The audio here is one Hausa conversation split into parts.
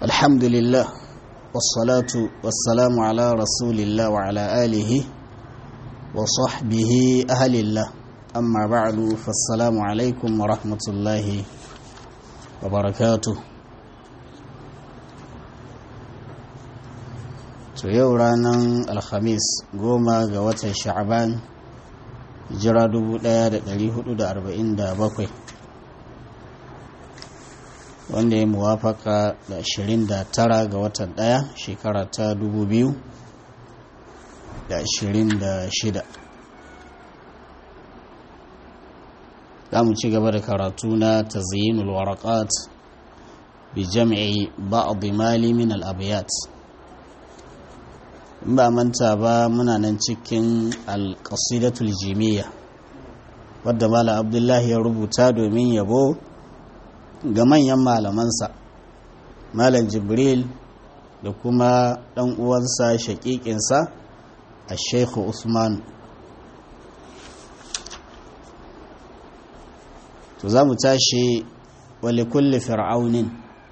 الحمد لله والصلاة والسلام على رسول الله وعلى آله وصحبه أهل الله أما بعد فالسلام عليكم ورحمة الله وبركاته to yau ranar alhamis goma ga watan sha'aban jira 1447 wanda ya muwafaka da 29 ga watan daya shekara ta 2026 za mu ci gaba da karatu na tazyinul waraqat bi jam'i ba'd mali min al-abyat in ba manta ba muna nan cikin alƙasidatul jimiyya wadda mala abdullahi ya rubuta domin yabo ga manyan malamansa malam jibril da kuma ɗan uwansa shaƙiƙinsa a sheikhu usman to za mu tashi wale kulle fir'aunin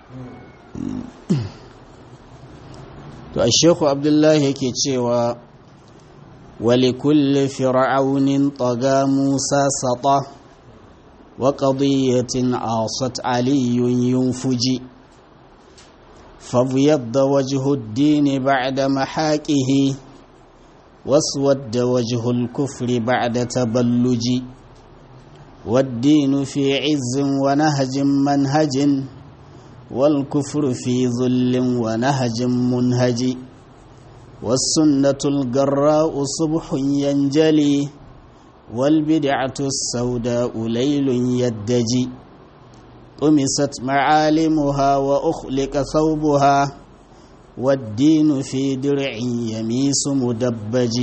to a sheku abdullahi yake cewa wali kulli fir'aunin taga musa sata wa qadiyatin asat aliyun yunfuji فابيض وجه الدين بعد محاكه واسود وجه الكفر بعد تبلج والدين في عز ونهج منهج والكفر في ذل ونهج منهج والسنة الجراء صبح ينجلي والبدعة السوداء ليل يدجي طمست معالمها وأخلق ثوبها والدين في درع يميس مدبج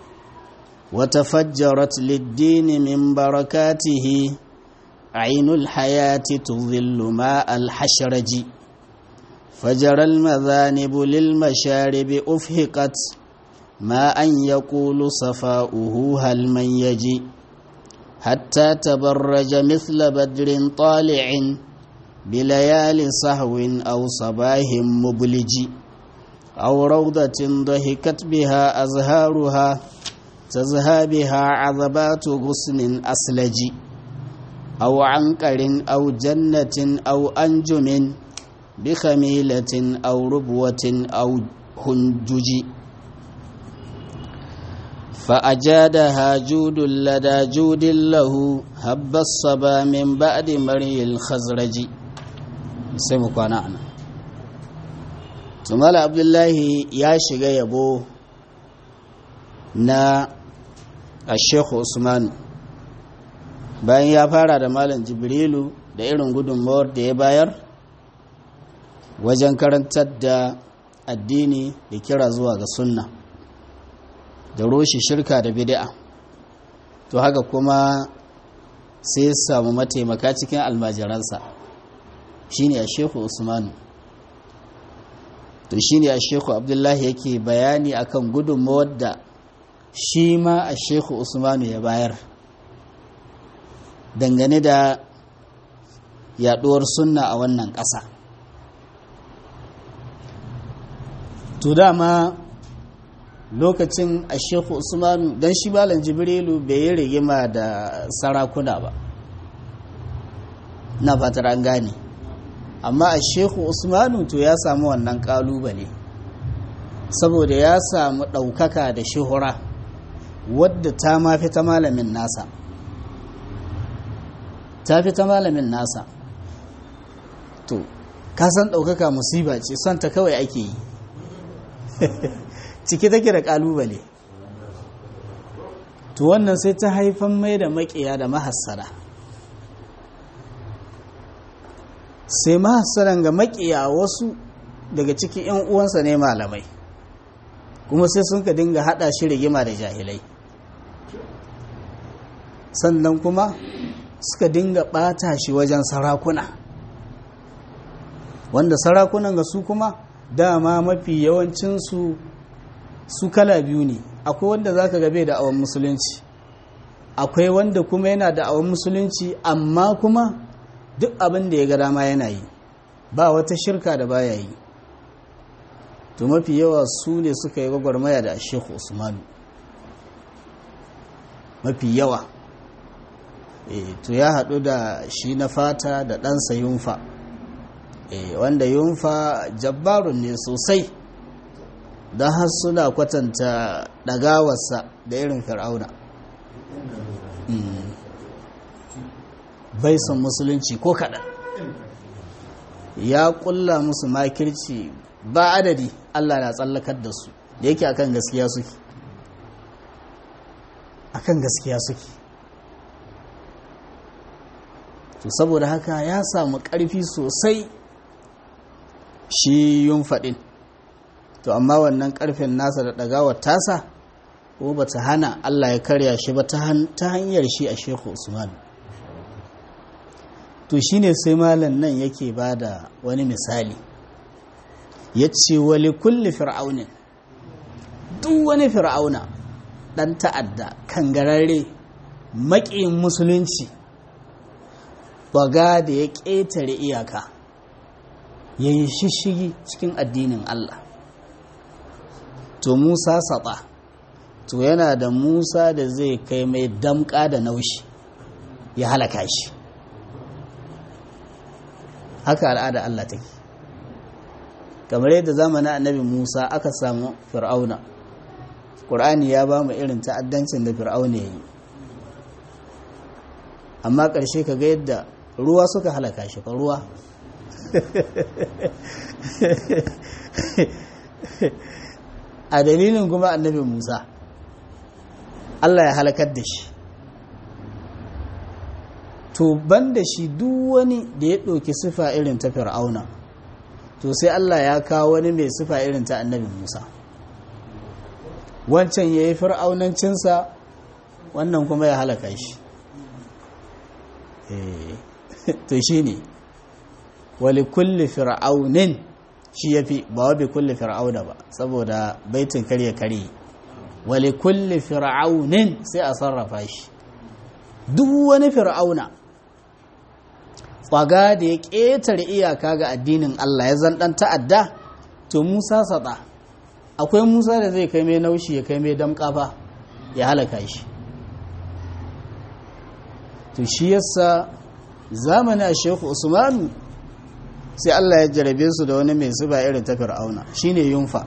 وتفجرت للدين من بركاته عين الحياة تظل ماء الحشرج فجرى المذانب للمشارب أفهقت ما أن يقول صفاؤه هل من يجي حتى تبرج مثل بدر طالع بليال صهو أو صباه مبلج أو روضة ضحكت بها أزهارها تزهى بها عذبات غصن أسلج أو عنقر أو جنة أو أنجم بخميلة أو ربوة أو هنجج فأجادها جود لدى جود له هب الصبا من بعد مري الخزرج سمك ونعنا ثم عبد الله يا شيغا يبو نا الشيخ عثمان bayan ya fara da malam jibrilu da irin gudunmawar da ya bayar wajen karantar da addini da kira zuwa ga sunna da roshe shirka da bid'a to haka kuma sai ya samu mataimaka cikin almajiransa shine a shehu usmanu to shine a shehu abdullahi yake bayani akan gudunmawar da shi ma a shehu usmanu ya bayar dangane da yaduwar sunna a wannan ƙasa to dama lokacin a shehu usmanu don shi malam jibrilu bai yi rigima da sarakuna ba na fatar an gane amma a shehu usmanu to ya samu wannan kalubale saboda ya samu ɗaukaka da shuhura wadda ta mafi ta malamin nasa ta fi ta malamin nasa to kasan ɗaukaka musiba ce son ta kawai ake yi ciki take da ƙalubale to wannan sai ta haifan mai da maƙiya da mahassara sai mahassaran ga maƙiya wasu daga cikin 'yan uwansa ne malamai kuma sai sun ka dinga haɗa shi rigima da jahilai sannan kuma suka dinga ɓata shi wajen sarakuna wanda sarakunan ga su kuma dama mafi yawancinsu su kala biyu ne akwai wanda za ka gabe da awon musulunci akwai wanda kuma yana da awon musulunci amma kuma duk abin da ya ga dama yana yi ba wata shirka da baya yi to mafi yawa su ne suka yi gwagwarmaya da shehu usmanu mafi yawa e, to ya haɗu da shi na fata da ɗansa yunfa e, wanda yunfa jabbarun ne sosai don har suna kwatanta ɗagawarsa da irin fir'auna bai son musulunci ko kaɗan ya ƙulla musu makirci ba adadi allah na tsallakar da su da yake akan gaskiya suke akan gaskiya suke to saboda haka ya samu ƙarfi sosai shi yun faɗin to amma wannan ƙarfin nasa da ɗagawar tasa ko ba ta hana Allah ya karya shi ba ta hanyar shi a sheku usman to shi ne sai malam nan yake ba da wani misali ya ce wali kulli fir'aunin duk wani fir'auna ɗan ta'adda kangararre maƙin musulunci baga da ya ƙetare iyaka ya yi shishigi cikin addinin Allah to Musa saɓa to yana da Musa da zai kai mai damƙa da naushi ya halaka shi haka al'ada Allah take kamar yadda zamanin annabi Musa aka samu fir'auna ƙur'ani ya ba mu irin ta'addancin da fir'auna ya yi amma ƙarshe ka ga yadda ruwa suka halaka shi fa ruwa a dalilin kuma annabi musa allah ya halakar da shi to ban da shi duk wani da ya ɗauki sifa irin ta fir'auna to sai allah ya kawo wani mai sifa irin ta annabi musa wancan ya yi fir'aunancinsa wannan kuma ya halaka shi to shi ne wali kulli fir'aunin shi ya fi ba wa bi kulli fir'auna ba saboda baitin karye karye wali kulli fir'aunin sai a sarrafa shi duk wani fir'auna tsaga da ya ƙetare iyaka ga addinin Allah ya zan ɗan ta'adda to Musa saɗa akwai Musa da zai kai mai naushi ya kai mai damƙafa ya halaka shi to shi yasa zamanin a shehu usmanu sai Allah ya jarabe su da wani mai zuba irin ta fir'auna shine yunfa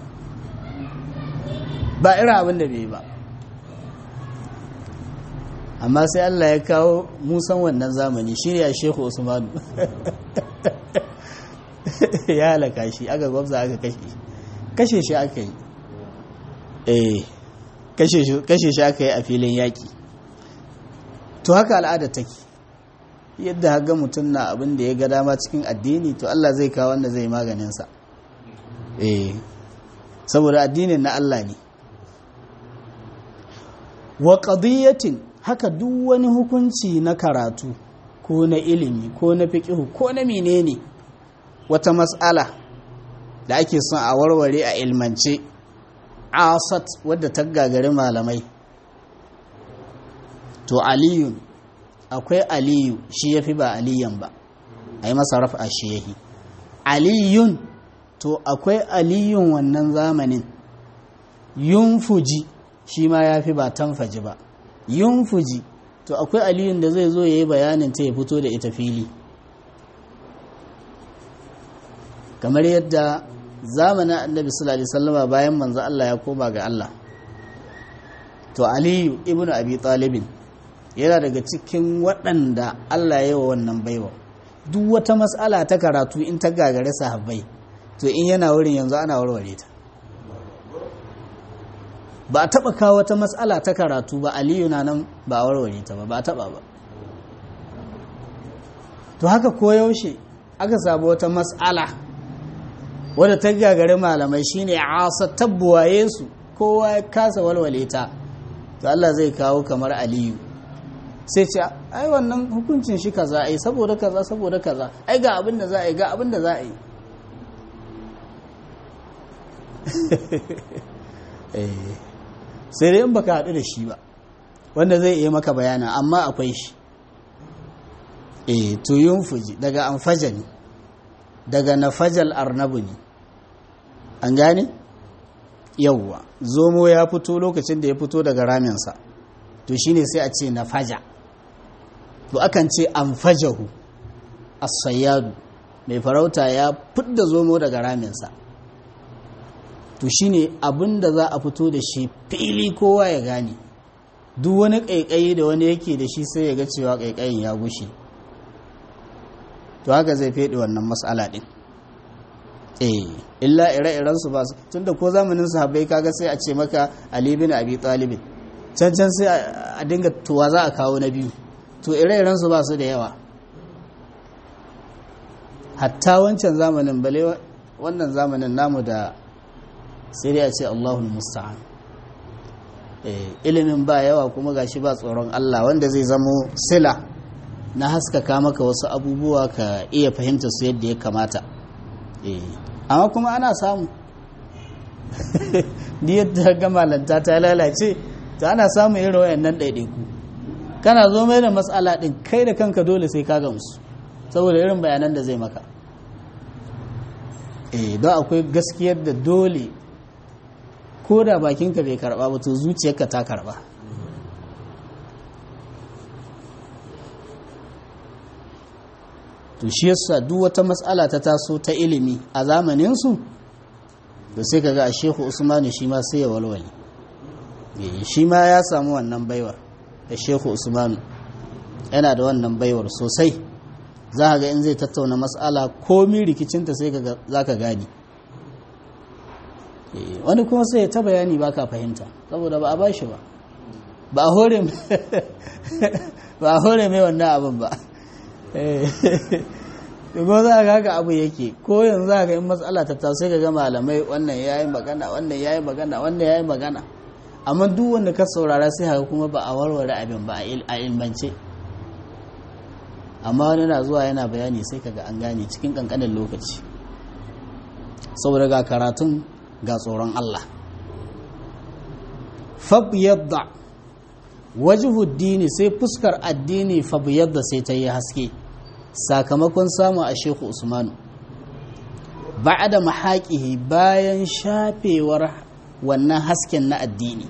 ba irin abin da bai ba amma sai Allah ya kawo musan wannan zamani shine a shehu usmanu ya halaka shi aka gwabza aka kashe kashe shi aka yi eh kashe shi aka yi a filin yaƙi to haka al'ada take yadda haga mutum na abin da ya ga dama cikin addini to Allah zai kawo wanda zai maganinsa eh saboda addinin na Allah ne wa qadiyatin haka duk wani hukunci na karatu ko na ilimi ko na fiqh ko na menene wata mas'ala da ake son a warware a ilmance asat wadda ta gagari malamai to aliyun akwai aliyu shi ya fi ba aliyan ba a yi masa rafa shi yahi aliyun to akwai aliyun wannan zamanin yunfuji shi ma ya fi ba tanfaji ba yunfuji to akwai aliyun da zai zo ya yi bayanin ta ya fito da ita fili kamar yadda zamanin annabi sallallahu alaihi wasallama bayan manzo Allah ya koma ga Allah to aliyu ibnu abi talibin yana daga cikin waɗanda Allah ya yi wa wannan baiwa duk wata matsala ta karatu in ta gagare sahabbai to in yana wurin yanzu ana warware ta ba a taɓa kawo wata matsala ta karatu ba aliyu na nan ba a warware ta ba ba a taɓa ba to haka koyaushe aka samu wata matsala wadda ta gagare malamai shine asa tabbuwaye su kowa ya kasa walwale ta to Allah zai kawo kamar aliyu sai ce ai wannan hukuncin shi kaza ai saboda kaza saboda kaza ai ga abin da za a yi ga abin da za a yi sai dai in baka haɗu da shi ba wanda zai iya maka bayana amma akwai shi eh tuyun fuji daga amfaja ne daga nafajal arnabu ne an gane yawwa zomo ya fito lokacin da ya fito daga raminsa to shine sai a ce na faja to akan ce an fajahu as-sayyadu mai farauta ya fidda zomo daga raminsa to shine abin da za a fito da shi fili kowa ya gane duk wani ƙaiƙayi da wani yake da shi sai ya ga cewa ƙaiƙayin ya gushe to haka zai feɗe wannan matsala ɗin eh illa ire-iren su ba su tunda ko zamanin sahabbai kaga sai a ce maka Ali bin Abi Talib can can sai a dinga tuwa za a kawo na biyu to ire-iren su ba su da yawa hatta wancan zamanin bale wannan zamanin namu da sai dai a ce Allahul musta'an ilimin ba yawa kuma gashi ba tsoron Allah wanda zai zamo sila na haskaka maka wasu abubuwa ka iya fahimta su yadda ya kamata amma kuma ana samu ni yadda ga malanta ta lalace ta ana samun irin wayannan ɗaiɗaiku kana zo mai da matsala ɗin kai da kanka dole sai ka gamsu saboda irin bayanan da zai maka eh don akwai gaskiyar da dole ko da bakinka bai karba ba to zuciyarka ta karba to shi yasa duk wata matsala ta taso ta ilimi a zamaninsu da sai kaga a shehu usmanu shi ma sai ya walwale shi ma ya samu wannan baiwar da shehu usmanu yana da wannan baiwar sosai za ga in zai tattauna matsala komi rikicinta sai za ka gani wani kuma sai ya ta bayani ba ka fahimta saboda ba a bashi ba ba a hore mai wannan abin ba ko za ga haka abu yake ko yanzu za ga in matsala ta taso sai ga malamai wannan yayi magana wannan yayi magana wannan yayi magana amma duk wanda ka saurara sai haka kuma ba a warware abin ba a ilmance amma wani na zuwa yana bayani sai kaga an gane cikin kankanin lokaci saboda ga karatun ga tsoron Allah fab yadda wajhuddini sai fuskar addini fab yadda sai ta yi haske sakamakon samu a shehu usmanu da mahaƙihi bayan shafewar wannan hasken na addini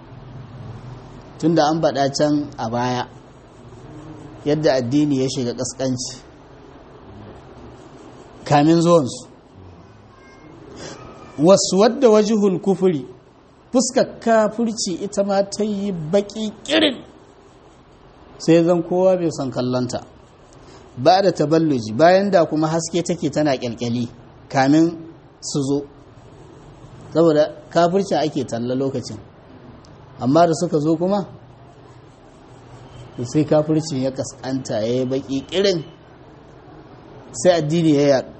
tunda an baɗa can a baya yadda addini ya shiga ƙasƙanci kamin zuwansu wasu wadda wajihul kufuri fuskar kafurci ita ma ta yi baƙi ƙirin sai zan kowa bai son kallonta ba da taballuji bayan da kuma haske take tana kyalkyali kamin su zo saboda kafirci ake talla lokacin amma da suka zo kuma sai kafirci ya kaskanta ya yi baki kirin sai addini ya yaɗu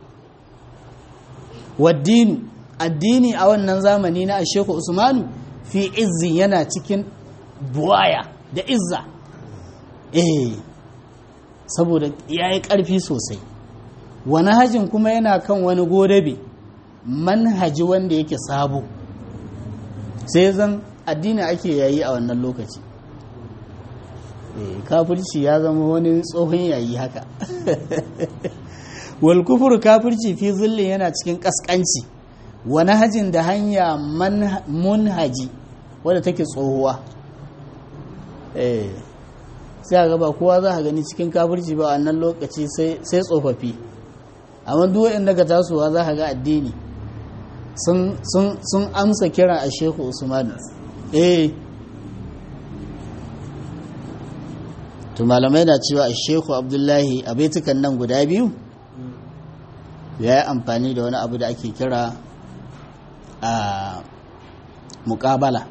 waddinu addini a wannan zamani na asheku usmanu fi izzi yana cikin buwaya da izza eh saboda ya yi ƙarfi sosai wani hajin kuma yana kan wani godabe manhaji wanda yake sabo sai zan addini ake yayi a wannan lokaci kafirci ya zama wani tsohon yayi haka wal kufur kafirci fi zillin yana cikin kaskanci wani hajin da hanya munhaji wadda take tsohuwa sai ga ba kowa za a gani cikin kafirci ba a nan lokaci sai tsofaffi amma duk waɗanda daga tasowa za a ga addini sun amsa kira a shehu usman eh to malamai na cewa a shehu abdullahi a baitukan nan guda biyu ya yi amfani da wani abu da ake kira a muƙabala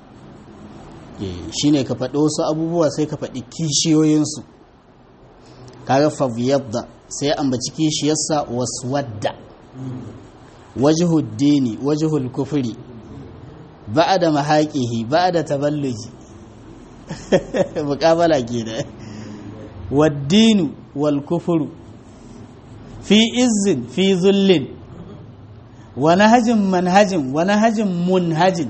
shi ne ka faɗi wasu abubuwa sai ka faɗi kishiyoyinsu kaga faviyabda sai ya ambaci kishiyarsa wasu wadda wajihud dini wajihul kufuri ba da mahaƙihi ba da taballuji muƙabala ke da waddinu wal kufuru fi izin fi zullin wani hajin manhajin wani hajin munhajin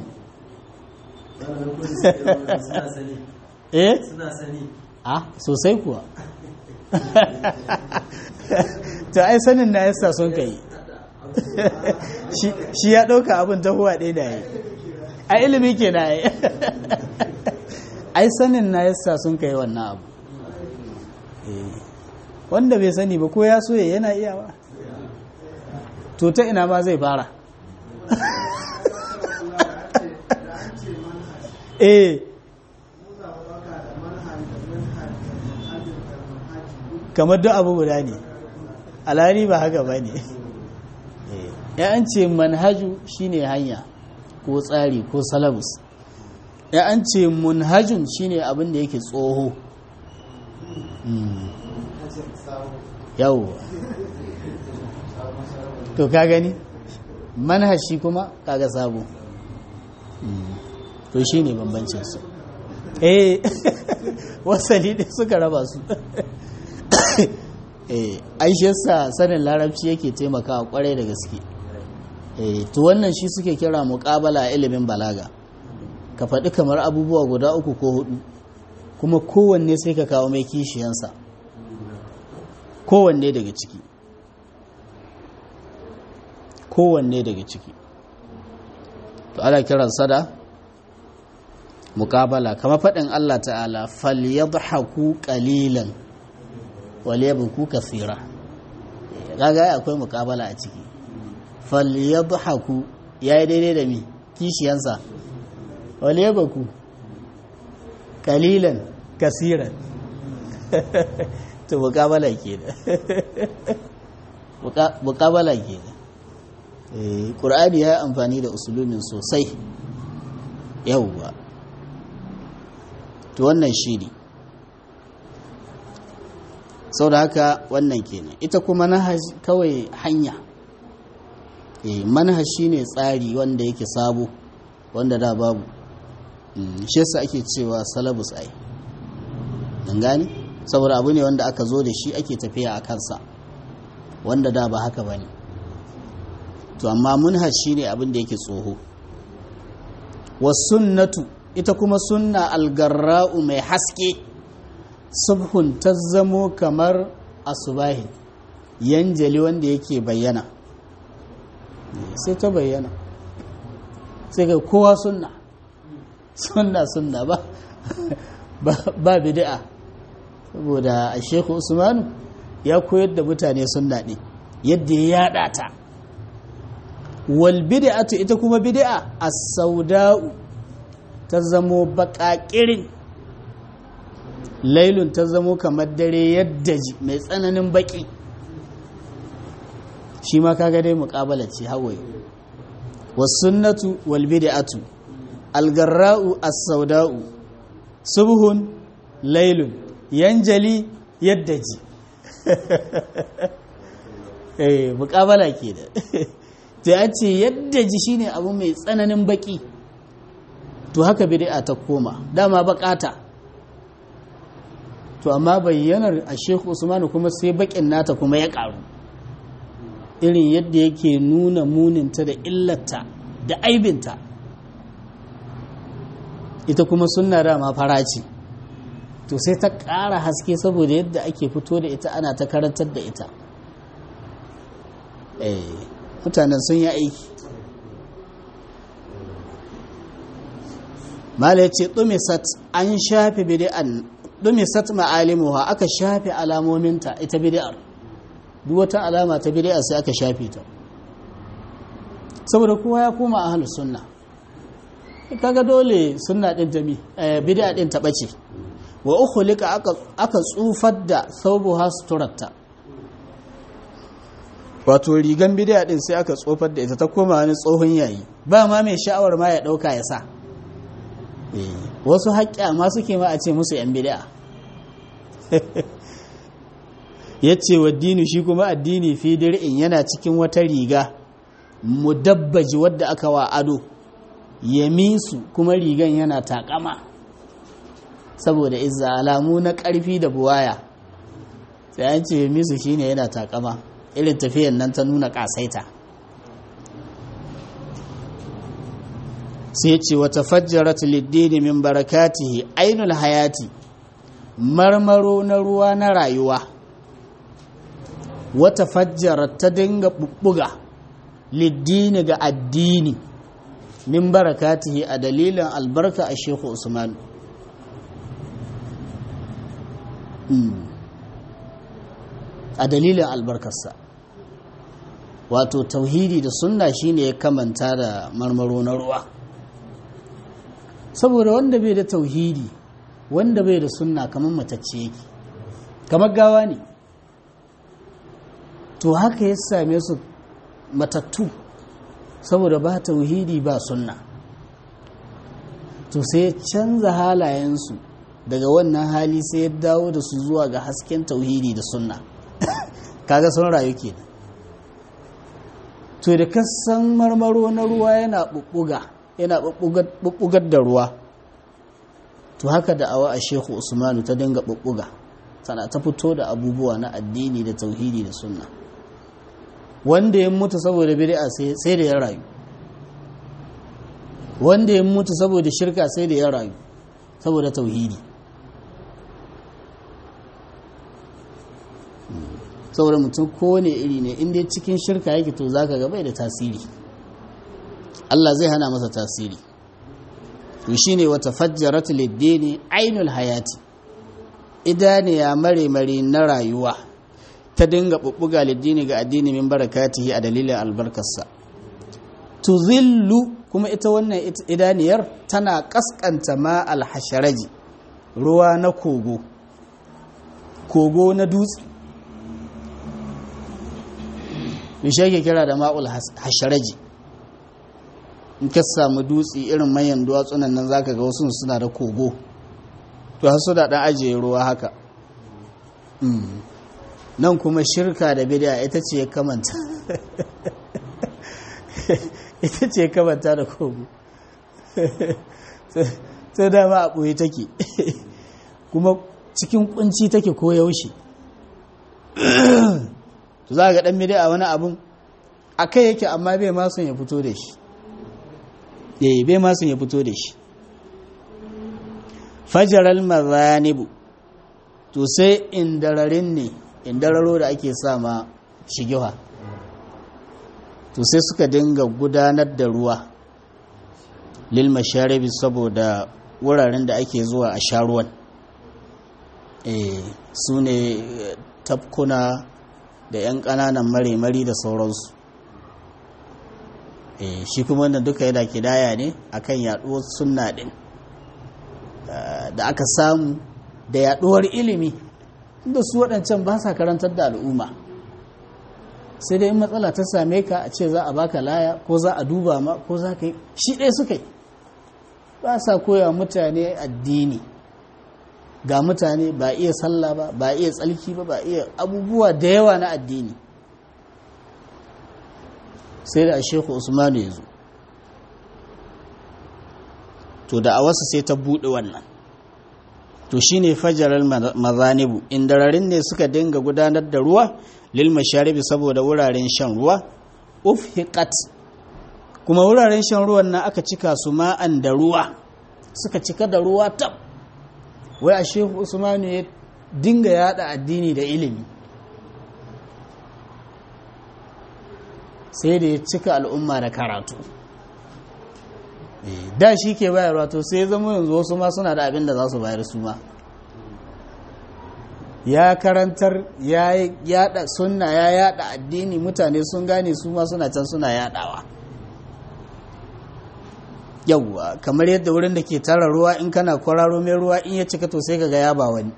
eh ah sosai kuwa to ai sanin na yasa sun kai shi ya ɗauka abin tahowa ɗaya da yi a ilimi ke na yi ai sanin na yasa sun kai wannan abu wanda bai sani ba ko ya so ya yana iya ba to ta ina ma zai fara eh kamar duk abu guda ne alhari ba haka ba ne ya an ce manhaju shine hanya ko tsari ko salabus ya an ce munhajun shine abin da yake tsoho yau to ka gani manhaji kuma kaga sabo to shine bambancin su eh wasali da suka raba su eh aishiyarsa sanin larabci yake taimakawa kwarai da gaske eh to wannan shi suke kira muqabala ilimin balaga ka faɗi kamar abubuwa guda uku ko hudu kuma kowanne sai ka kawo mai kishiyansa kowanne daga ciki kowanne daga ciki to ana kiran sada muqabala kamar faɗin Allah ta'ala falyadhaku qalilan waliyabku kathira kaga akwai muqabala a ciki falyadhaku yayi daidai da mi kishiyansa waliyabku qalilan kasiran to muqabala kenan muqabala kenan eh qur'ani ya amfani da usulumin sosai yawwa to wannan shi ne sau da haka wannan kenan ita kuma manhaj kawai hanya e, manhaj shi ne tsari wanda yake sabo wanda da babu shi yasa ake cewa salabus ai don gani saboda abu ne wanda aka zo da shi ake tafiya a kansa wanda da ba haka ba ne to amma manhaj shi ne abin da yake tsoho wasunnatu ita kuma sunna algarra'u mai haske subhun ta zamo kamar asubahi yanjali wanda yake bayyana sai ta bayyana sai ga kowa sunna sunna sunna ba ba bid'a saboda a shekhu usmanu ya koyar da mutane sunna ne yadda ya yada ta wal bid'atu ita kuma bid'a as-sauda'u ta zamo baƙaƙirin lailun ta zamo kamar dare yadda ji mai tsananin baƙi shi ma kaga dai muƙabala ce hawaye wasunnatu wal bid'atu algarra'u as-sauda'u subhun lailun yanjali yadda ji eh muƙabala ke da ta ce yadda ji shine abu mai tsananin baƙi to haka bid'a ta koma dama bakata to amma bayyanar a Sheikh Usman kuma sai bakin nata kuma ya karu irin yadda yake nuna muninta da illata da aibinta ita kuma sunna dama faraci to sai ta ƙara haske saboda yadda ake fito da ita ana ta karantar da ita eh mutanen sun yi aiki mala ce ɗumisat an shafe bid'an ɗumisat ma'alimuwa aka shafe alamominta ita bid'ar duk wata alama ta bid'a sai aka shafe ta saboda kowa ya koma ahlus sunna kaga dole sunna din ta mi bid'a din ta bace wa ukhlika aka aka tsufar da thawbuha suturatta wato rigan bid'a din sai aka tsofar da ita ta koma wani tsohon yayi ba ma mai sha'awar ma ya dauka ya sa wasu haƙƙa ma suke ma a ce musu 'yan bid'a ya ce wa dini shi kuma addini fi dir'in yana cikin wata riga mudabbaji wadda aka wa ado yamisu kuma rigan yana takama saboda izza alamu na ƙarfi da buwaya sai an ce yamisu shine yana takama irin tafiyan nan ta nuna ƙasaita sai ce wata fajjarat liddini min barakatihi ainul hayati marmaro na ruwa na rayuwa wata fajjarat ta dinga bubbuga liddini ga addini min barakatihi a dalilin albarka a shehu usman a dalilin albarkarsa wato tauhidi da sunna shine ya kamanta da marmaro na ruwa saboda wanda bai da tauhidi wanda bai da sunna kamar matacce yake kamar gawa ne to haka ya same su matattu saboda ba tauhidi ba sunna to sai ya canza halayensu daga wannan hali sai ya dawo da su zuwa ga hasken tauhidi da sunna kaga sun rayu ke to da kasan marmaro na ruwa yana bubbuga yana bubbugar da ruwa to haka da awa a shehu usmanu ta dinga bubbuga tana ta fito da abubuwa na addini da tauhidi da sunna wanda ya mutu saboda bid'a sai da ya rayu wanda ya mutu saboda shirka sai da ya rayu saboda tauhidi saboda mutum kowane iri ne inda cikin shirka yake to zaka ga bai da tasiri Allah zai hana masa tasiri to shine wata fajjaratu lid-dini ainul hayati idaniya mare mare na rayuwa ta dinga bubbuga lid-dini ga addini min barakatihi a dalilin albarkarsa tuzillu kuma ita wannan idaniyar tana kaskanta ma alhasharaji ruwa na kogo kogo na dutse bishe ke kira da ma'ul hasharaji in ka samu dutse irin manyan duwatsunan nan zaka ga wasu suna da kogo to har su da dan ajiye ruwa haka nan kuma shirka da bid'a ita ce ya kamanta ita ce kamanta da kogo sai dama a ɓoye take kuma cikin kunci take ko yaushe to za ga ɗan midi a wani abun a kai yake amma bai masun ya fito da shi yayi bai masun ya fito da shi fajaral mazanibu to sai indararin ne indararo da ake sa ma shigiwa to sai suka dinga gudanar da ruwa lil masharibi saboda wuraren da ake zuwa a sha ruwan su ne tafkuna da 'yan ƙananan mare-mari da sauransu shi kuma wannan duka yana kidaya ne akan yaduwar sunna din da aka samu da yaduwar ilimi inda su waɗancan ba sa karantar da al'umma sai dai in matsala ta same ka a ce za a baka laya ko za a duba ma ko za ka yi shi ɗaya suka yi ba sa koya mutane addini ga mutane ba iya sallah ba ba iya tsalki ba ba iya abubuwa da yawa na addini sai da shehu usmanu ya zo to da a wasu sai ta buɗe wannan to shine fajarar mazanibu indararin ne suka dinga gudanar da ruwa lil masharibi saboda wuraren shan ruwa ufhiqat kuma wuraren shan ruwan nan aka cika su ma'an da ruwa suka cika da ruwa tab wai a shehu usmanu ya dinga yada addini da ilimi sai da ya cika al'umma da karatu da shi ke bayarwa to sai zama yanzu wasu ma suna da abin da za su bayar su ma ya karantar ya yada sunna ya yada addini mutane sun gane su ma suna can suna yadawa yauwa kamar yadda wurin da ke tara ruwa in kana kwararo mai ruwa in ya cika to sai ka ga ya ba wani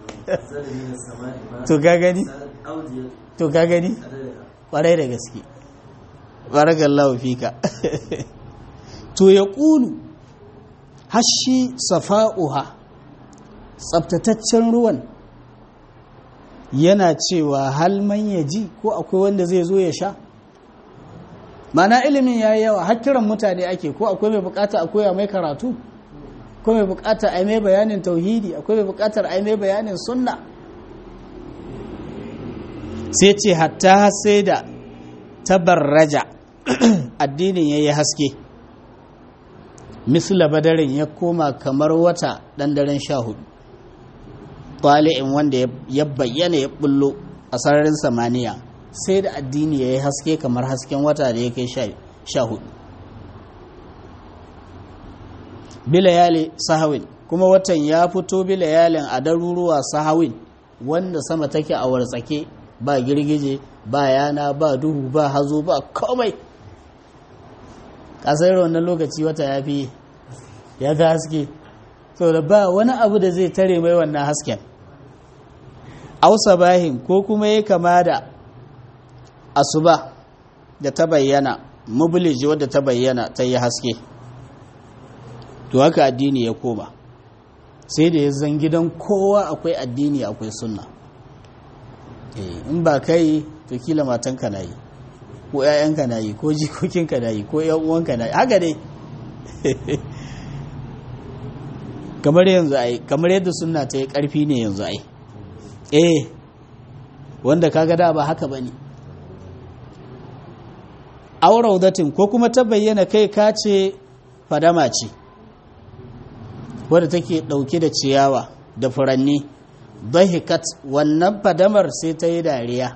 to ka gani to ka gani kwarai da gaske barakallahu fika to ya ƙulu hashi safa'uha tsabtataccen ruwan yana cewa hal man ya ji ko akwai wanda zai zo ya sha mana ilimin ya yi yawa har kiran mutane ake ko akwai mai bukata a koya mai karatu akwai mai bukata a mai bayanin tauhidi akwai mai bukatar a mai bayanin sunna sai ce hatta sai da tabarraja addinin ya yi haske misla badarin ya koma kamar wata ɗan daren sha hudu ɗali'in wanda ya bayyana ya bullo a sararin samaniya sai da addini ya yi haske kamar hasken wata da ya kai sha hudu bilayali sahawin kuma watan ya fito bilayalin a daruruwa sahawin wanda sama take a wartsake ba girgije ba yana ba duhu ba hazo ba komai kasar wannan lokaci wata ya fi ya fi haske so da ba wani abu da zai tare mai wannan hasken ausa bahin ko kuma ya kama da asuba da ta bayyana mubuliji wadda ta bayyana ta yi haske to haka addini ya koma sai da ya zan gidan kowa akwai addini akwai sunna in ba kai to kila matanka na yi ko 'ya'yanka na yi ko jikokinka na yi ko 'yan uwanka na yi haka dai kamar yanzu ai kamar yadda sunna ta yi karfi ne yanzu ai eh wanda kaga da ba haka bane auraudatin ko kuma ta bayyana kai ka ce fadama ce wadda take dauke da ciyawa da furanni dahikat wannan fadamar sai ta yi dariya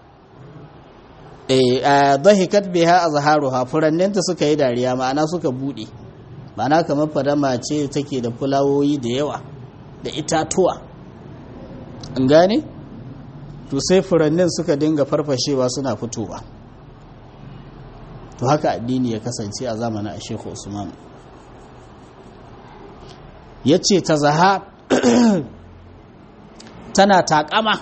eh dahikat biha azharuha furanninta suka yi dariya ma'ana suka bude ma'ana kamar fadama ce take da fulawoyi da yawa da itatuwa an gane to sai furannin suka dinga farfashewa suna fitowa to haka addini ya kasance a zamanin a shekhu usman ya ce ta zaha tana takama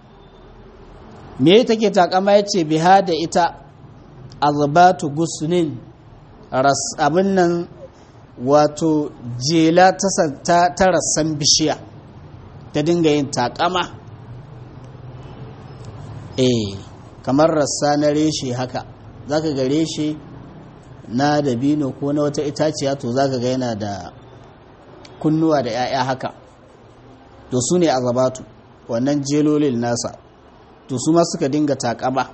me take takama ya ce biha da ita azabatu gusunin abin nan wato jela ta rassan bishiya ta dinga yin takama eh kamar rassa na reshe haka zaka ga reshe na dabino ko na wata itaciya to zaka ga yana da kunnuwa da 'ya'ya haka to su ne azabatu wannan jelolin nasa to su ma suka dinga takama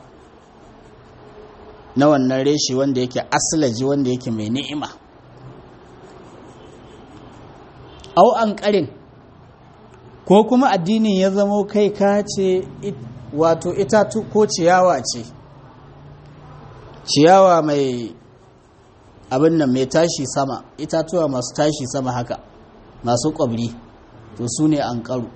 na wannan reshe wanda yake aslaji wanda yake mai ni'ima au an karin ko kuma addinin ya zamo kai ka ce wato itatu ko ciyawa ce ciyawa mai abin nan mai tashi sama itatuwa masu tashi sama haka masu ƙwabri to su ne an ƙaru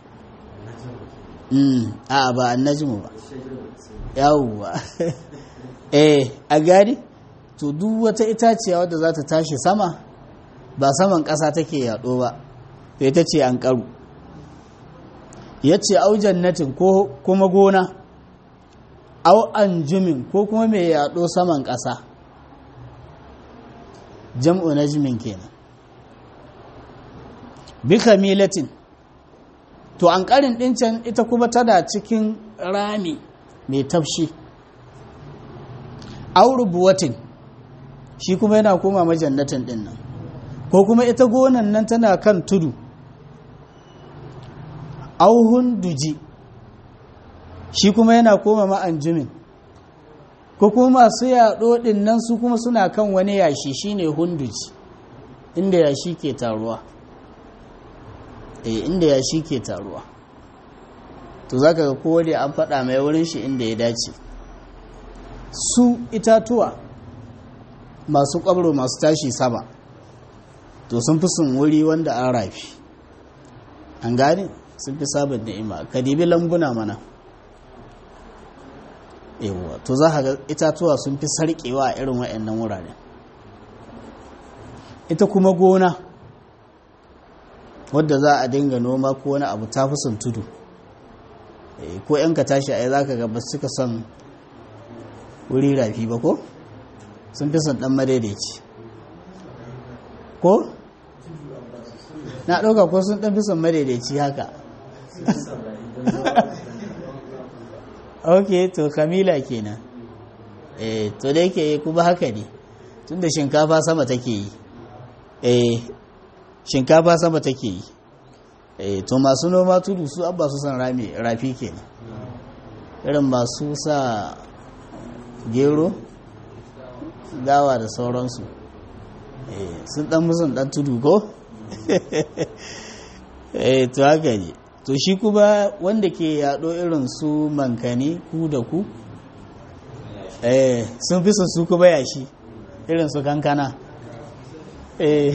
a ba an najimu ba yawuwa eh a gari to duk wata itaciya wadda za ta tashi sama ba saman ƙasa take yaɗo ba to ita ce an ƙaru ya ce au jannatin ko kuma gona au anjumin ko kuma mai yaɗo saman ƙasa jam'u najmin kenan bi kamilatin to an ƙarin ɗincan ita kuma tana cikin rami mai tafshi au rubuwatin shi kuma yana koma majannatin ɗin nan ko kuma ita gonan nan tana kan tudu auhun duji shi kuma yana koma ma'anjumin ko kuma masu yaɗo ɗin nan su kuma suna kan wani yashi shine hunduji inda yashi ke taruwa eh inda yashi ke taruwa to zaka ga kowane an faɗa mai wurin shi inda ya dace su itatuwa masu ƙwabro masu tashi sama to sun fi sun wuri wanda an rafi an gane sun fi sabon ni'ima ka dibi lambuna mana yawwa to za ga itatuwa sun fi sarƙewa a irin wa'annan wuraren ita kuma gona wadda za a dinga noma ko wani abu ta fi son tudu ko yan ka tashi a za ka ga ba suka son wuri rafi ba ko sun fi son ɗan madaidaici ko na ɗauka ko sun ɗan fi son madaidaici haka ok to kamila kenan eh to da yake kuma haka ne tunda shinkafa sama take yi eh shinkafa sama take yi eh to masu noma tudu su abba su san rami rafi kenan irin masu sa gero gawa da sauransu eh sun dan musun dan tudu ko eh to haka ne to shi kuma wanda ke yaɗo irin su mankani ku da ku eh sun fi su kuma yashi irin su kankana eh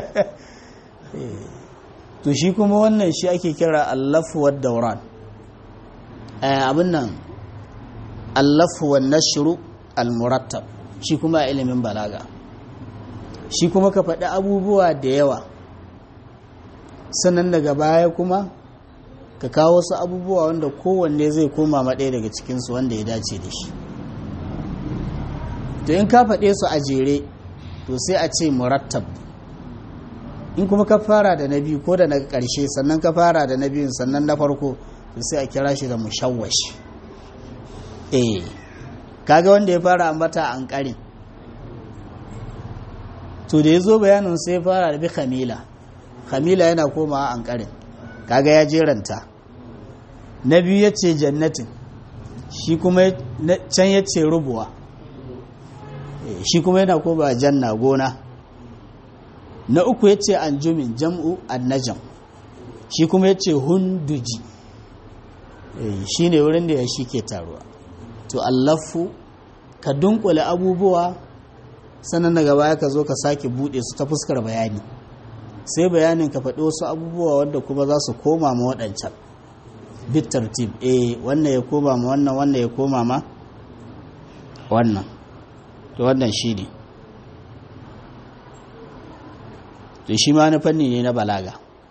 to shi kuma wannan shi ake kira allafuwar dauran abin nan allafuwar nashru almurattab shi kuma ilimin balaga shi kuma ka faɗi abubuwa da yawa sannan daga baya kuma ka kawo wasu abubuwa wanda kowanne zai koma maɗaya daga cikinsu wanda ya dace da shi to in ka faɗe su a jere to sai a ce murattab in kuma ka fara da na biyu ko da na ƙarshe sannan ka fara da na biyun sannan na farko to sai a kira shi da mushawwash eh kaga wanda ya fara ambata an ƙarin to da ya zo bayanin sai ya fara da bi khamila khamila yana komawa an ƙarin kaga ya jeranta na biyu ya ce jannatin shi kuma can ya ce rubuwa shi kuma yana koma janna gona na uku ya ce anjumin jam'u annajam shi kuma ya ce hunduji shi ne wurin da ya shi ke taruwa to allafu ka dunkule abubuwa sannan daga baya ka zo ka sake bude su ta fuskar bayani sai bayanin ka faɗi wasu abubuwa wanda kuma za su koma ma waɗancan bit tartib eh wannan ya koma ma wannan wannan ya koma ma wannan to wannan shi ne to shi ma na fanni ne na balaga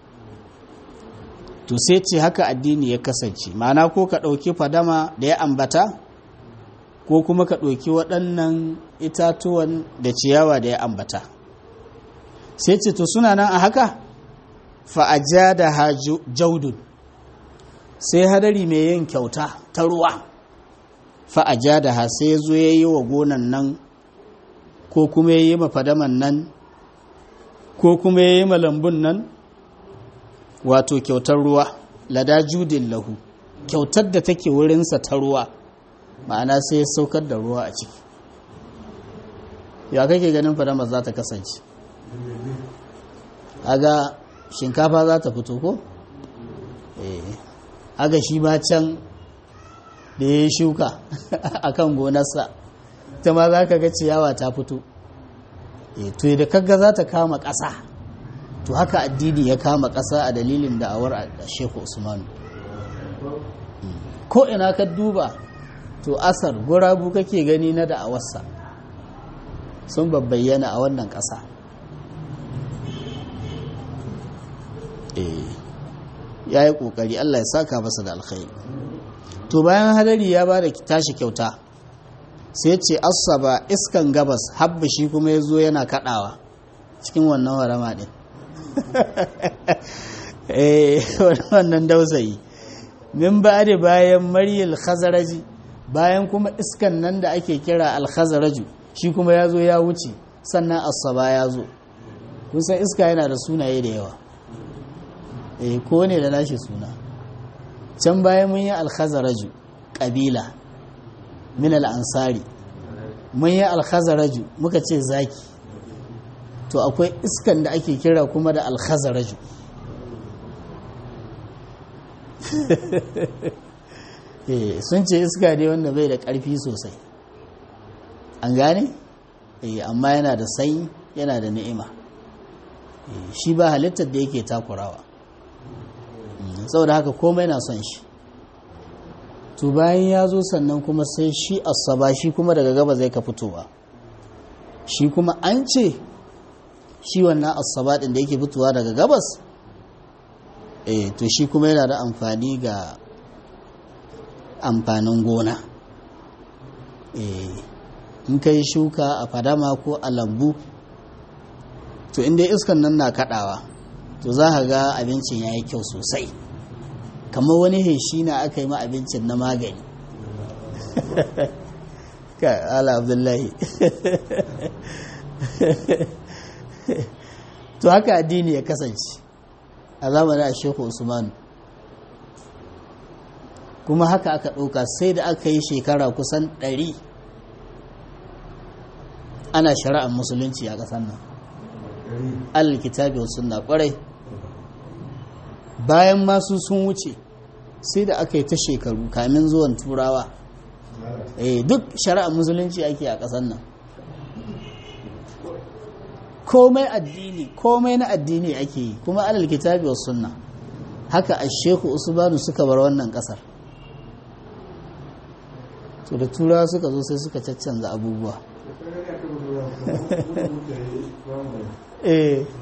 to sai ce haka addini ya kasance ma'ana ko ka ɗauki fadama da ya ambata ko kuma ka ɗauki waɗannan itatuwan da ciyawa da ya ambata sai ce to suna nan a haka fa'aja da jaudun sai hadari mai yin kyauta ta ruwa fa'aja da ha sai zo ya yi wa gonan nan ko kuma ya yi mafadaman nan ko kuma ya yi malambun nan wato kyautar ruwa lada judin lahu kyautar da take wurinsa ta ruwa ma'ana sai ya saukar da ruwa a ciki ya kake ganin fadama za ta kasance aga shinkafa za ta fito ko? aga shi ma can da ya yi shuka a kan gonarsa ta ma za ka ga ciyawa ta fito to da kaga za ta kama ƙasa to haka addini ya kama ƙasa a dalilin da'awar a sheku usmanu ko ina ka duba to asar gurabu kake gani na da'awarsa sun babbayyana a wannan ƙasa ya yi ƙoƙari allah ya saka masa da alkhairi to bayan hadari ya ba da tashi kyauta sai ce asaba iskan gabas habba shi kuma ya zo yana kaɗawa cikin wannan warama ɗin wannan dausayi min ba da bayan maryal khazaraji bayan kuma iskan nan da ake kira alkhazaraju shi kuma ya zo ya wuce sannan asaba ya zo kun san iska yana da sunaye da yawa eh ko ne da nashi suna can bayan mun yi alkhazaraju ƙabila min al'ansari mun yi alkhazaraju muka ce zaki to akwai iskan da ake kira kuma da alkhazaraju sun ce iska ne wanda bai da ƙarfi sosai an gane amma yana da sai yana da ni'ima shi ba halittar da yake takurawa saboda haka komai na son shi to bayan ya zo sannan kuma sai shi asaba shi kuma daga gaba zai ka fitowa shi kuma an ce shi wannan asaba din da yake fitowa daga gabas eh to shi kuma yana da amfani ga amfanin gona eh in kai shuka a fadama ko a lambu to inda iskan nan na kadawa to za ka ga abincin ya yi kyau sosai kamar wani heshi na aka yi ma abincin na magani ka ala abdullahi to haka addini ya kasance a zamanin a sheku usmanu kuma haka aka ɗauka sai da aka yi shekara kusan ɗari ana shari'ar musulunci a ƙasar nan alkitabi wa sunna ƙwarai bayan masu sun wuce sai da aka yi ta shekaru kamin zuwan turawa eh duk shari'ar musulunci ake a ƙasar nan komai addini komai na addini ake yi kuma alal kitabi was sunna haka a sheku usmanu suka bar wannan ƙasar to da turawa suka zo sai suka caccanza abubuwa eh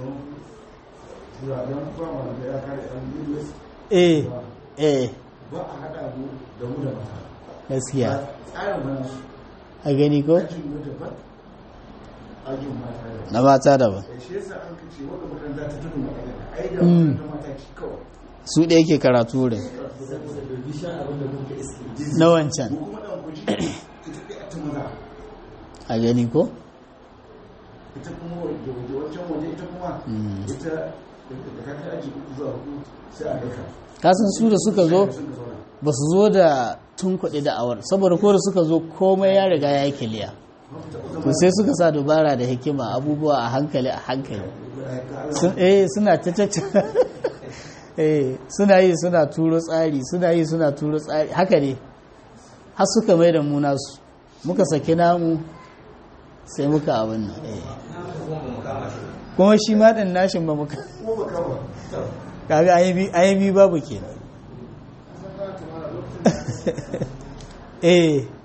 eh eh ba a haɗa mu da mu da mata gaskiya tsarin wani a gani ko ajin mu daban ajin mata daban na mata daban da shi yasa an kace wanda makaranta ta tudu magana ai da Mm. makaranta mata ci kawai su ɗaya ke karatu wurin saboda da bisha abin da muke iske na wancan mu kuma dan kuji ita ɗaya a ta maza a gani ko ita kuma waje waje wancan waje ita kuma Mm. ita da ka kai aji uku zuwa hudu sai a daka kasan su da suka zo sun ka zauna ba su zo da tun kuɗi da awar saboda ko da suka zo komai ya riga ya yi kiliya to sai suka sa dubara da hikima abubuwa a hankali a hankali Sun- eh suna ta ta eh suna yi suna turo tsari suna yi suna turo tsari haka ne har suka mai da mu nasu muka saki namu sai muka abin nan eh. kuma shi ma ɗin nashin ba muka ko ba kawo kaga ayyabi babu kenan eh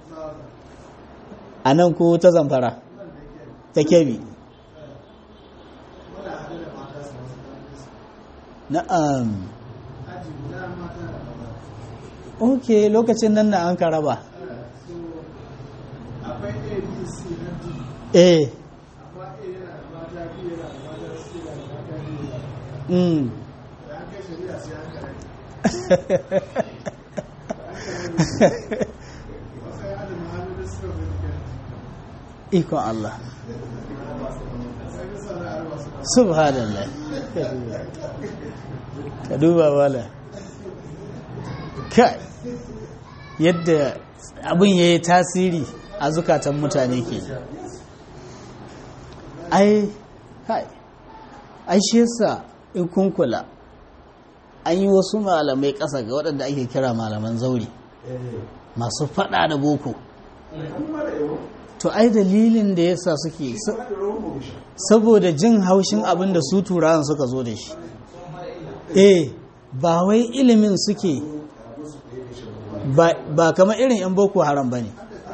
a nan ko ta zamfara ta kebi na'am ok lokacin nan na an ka raba akwai abc na d eh amma a yana da mata biyu yana da mata su yana da mata biyu mm. da an kai shari'a sai an kare wasu ya da muhammadu suka zai da ikon Allah sai bisa da arwa su subhanallah ka duba wala kai yadda abin ya yi tasiri a zukatan mutane ke ai kai ai shi yasa in kun kula an yi wasu malamai ƙasa ga waɗanda ake kira malaman zauri masu faɗa da boko to ai dalilin da yasa suke saboda jin haushin abin da su turawan suka zo da shi eh ba wai ilimin suke ba, ba kamar irin 'yan boko haram ba ne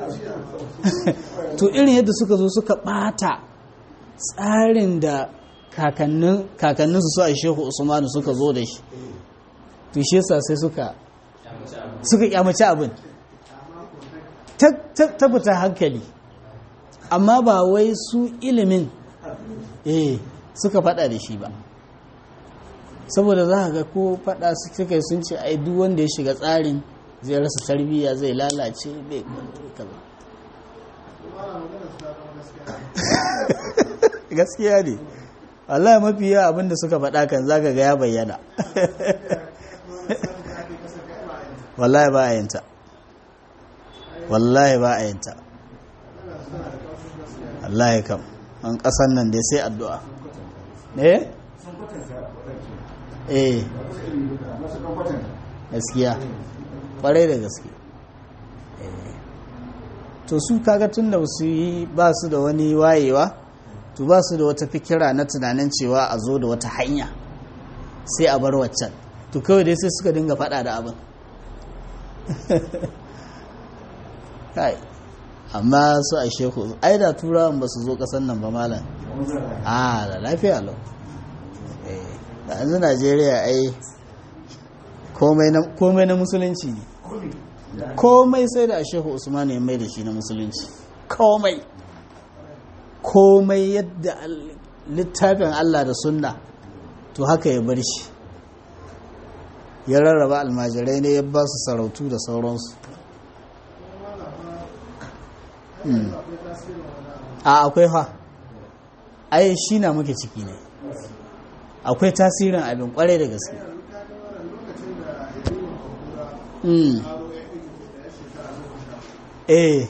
to irin yadda suka zo suka bata tsarin da kakannin kakanninsu su a shehu usmanu suka zo da shi to shi yasa sai suka suka kyamaci abin ta ta- ta fita hankali amma ba wai su ilimin eh suka fada da shi ba saboda za ga ko fada suka sun ce ai duk wanda ya shiga tsarin zai rasa tarbiyya zai lalace bai kaza gaskiya ne wallahi mafi yawa abinda suka faɗa kan zaka ga ya bayyana wallahi ba a yinta wallahi ba a yinta wallahi kam an ƙasan nan dai sai addu'a eh eh gaskiya kwarai da gaske Eh. to su kaga tun da su yi ba su da wani wayewa to ba su da wata fikira na tunanin cewa a zo da wata hanya sai a bar waccan to kawai dai sai suka dinga fada da abin kai amma su a sheku ai da turawan ba su zo kasan nan ba malam a da lafiya lau Eh, da yanzu najeriya ai komai na- komai na musulunci ne komai sai da shehu usman ya mai da shi na musulunci komai komai yadda al- littafin allah da sunna to haka ya bar shi ya rarraba almajirai ne ya ba su sarautu da sauransu Mm. a akwai fa ai shi na muke ciki ne akwai tasirin abin kwarai da gaske Mm. eh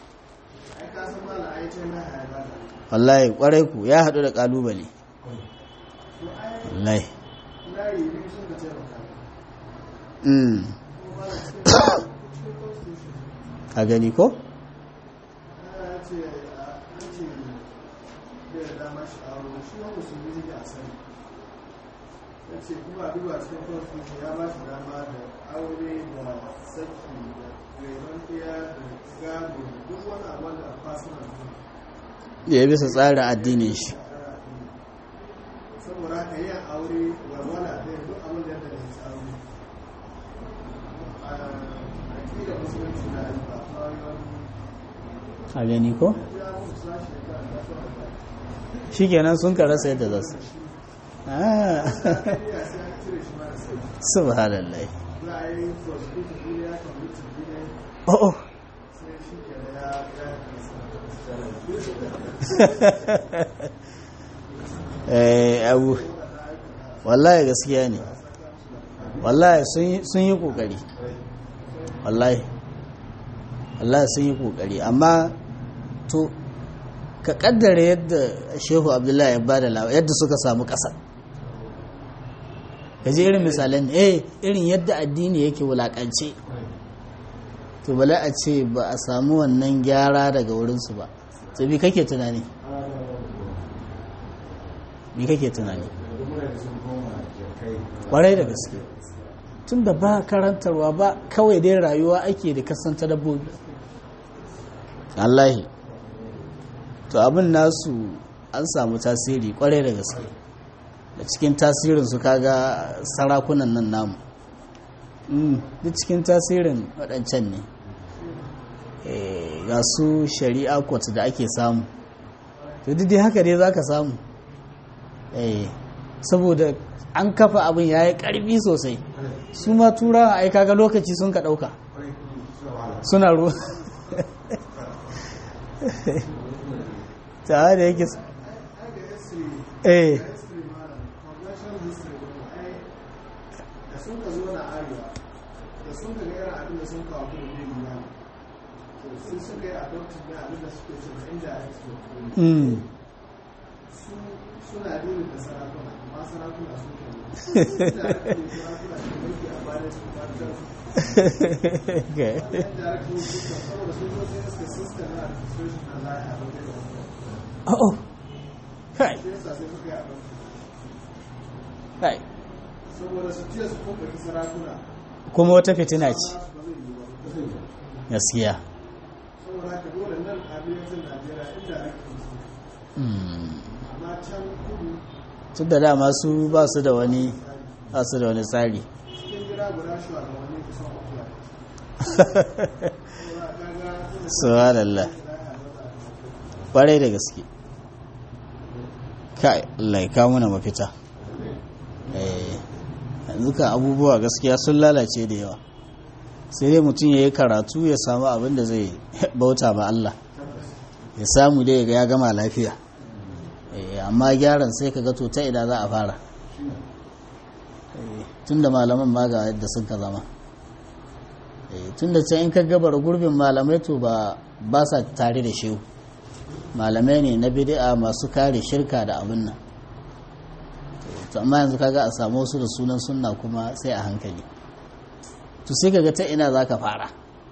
wallahi kwarai ku ya haɗu da ƙalubale wallahi Mm. ka gani ko ya ce an ce bai da dama shi aure shi wa musulmi ne a sani ya ce kuma a duba cikin constitution ya ba shi dama da aure da saki da renon ɗaya da gado duk wani abu da personal ne ya bisa tsarin addinin shi saboda haka yin aure walwala da duk abin da ya da ya aure a aƙidar musulunci na ba kawai wani a gani ko ya mutu sashi ya kan da kawai shi kenan sun ka rasa yadda za su Ah, ya sai an cire shi mara sai subhanallah za a yi prosecution duniya ya kan mutu duniya oh oh sai shi ke da ya ya eh abu wallahi gaskiya ne wallahi sun yi- sun yi kokari wallahi wallahi sun yi kokari amma to ka kaddara yadda shehu abdullahi ya bada lawa yadda suka samu ƙasa ka je irin misalan eh irin yadda addini yake wulakance to bala a ce ba a samu wannan gyara daga wurinsu ba to bi kake tunani bi kake tunani kwarai da gaske tun da ba karantarwa ba kawai dai rayuwa ake da kasanta dabbobi Allahi to abin nasu an samu tasiri kwarai da gaske da cikin tasirin su kaga sarakunan nan namu Mm, duk cikin tasirin waɗancan ne Eh, ga su shari'a court da ake samu to duk dai haka dai za ka samu Eh, saboda an kafa abin ya yi ƙarfi sosai su ma turawa ai kaga lokaci sun ka ɗauka suna ruwa ta da yake s- eh history malam congressional history ne ai da sun ka zo na arewa da sun ka ga irin abin da sun kawo kuma ne nuna to sai suka yi adopting na abin da suke ce ma indirect control mm. su suna dole da sarakuna amma sarakuna sun ke indirect ne sarakuna ke mulki a bayan su ba ta Okay. indirect ne su ka saboda sun zo sai suka system na administration na lahi a wajen da oh oh. kai sai yasa sai suka yi adopting kai saboda su ce su kuma sarakuna kuma wata fitina ce ba su ba zai yi ba gaskiya saboda haka dole nan arewacin najeriya inda ake su Mm. amma can kudu tun da dama su ba su da wani ba su da wani tsari cikin gida guda shugabanni kusan akuya saboda kaga subhanallah kwarai da gaske kai Allah ya kawo mana mafita eh yanzu kan abubuwa gaskiya sun lalace da yawa sai dai mutum ya yi karatu ya samu abin da zai bauta ma Allah ya samu dai ya gama lafiya Eh, amma gyaran sai ka ga to ta ina za a fara tun da malaman ma ga yadda sun ka zama tun da can in ka gabar gurbin malamai to ba ba sa tare da shehu malamai ne na bid'a masu kare shirka da abin nan to amma yanzu kaga a samu wasu da sunan sunna kuma sai a hankali to sai kaga ta ina za ka fara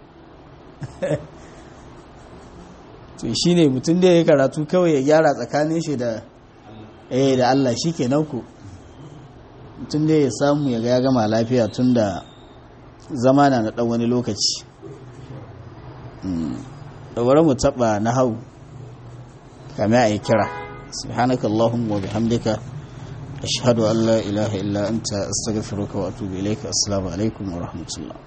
to shi ne mutum da ya karatu kawai ya gyara tsakanin shi da eh da Allah shi ke ku mutum da ya samu ya ga ya gama lafiya tun da zama na na ɗan wani lokaci da bari mu taɓa na hau kame a yi kira subhanakallahumma wa bihamdika ashhadu an la ilaha illa anta astaghfiruka wa atubu ilayka assalamu alaikum wa rahmatullah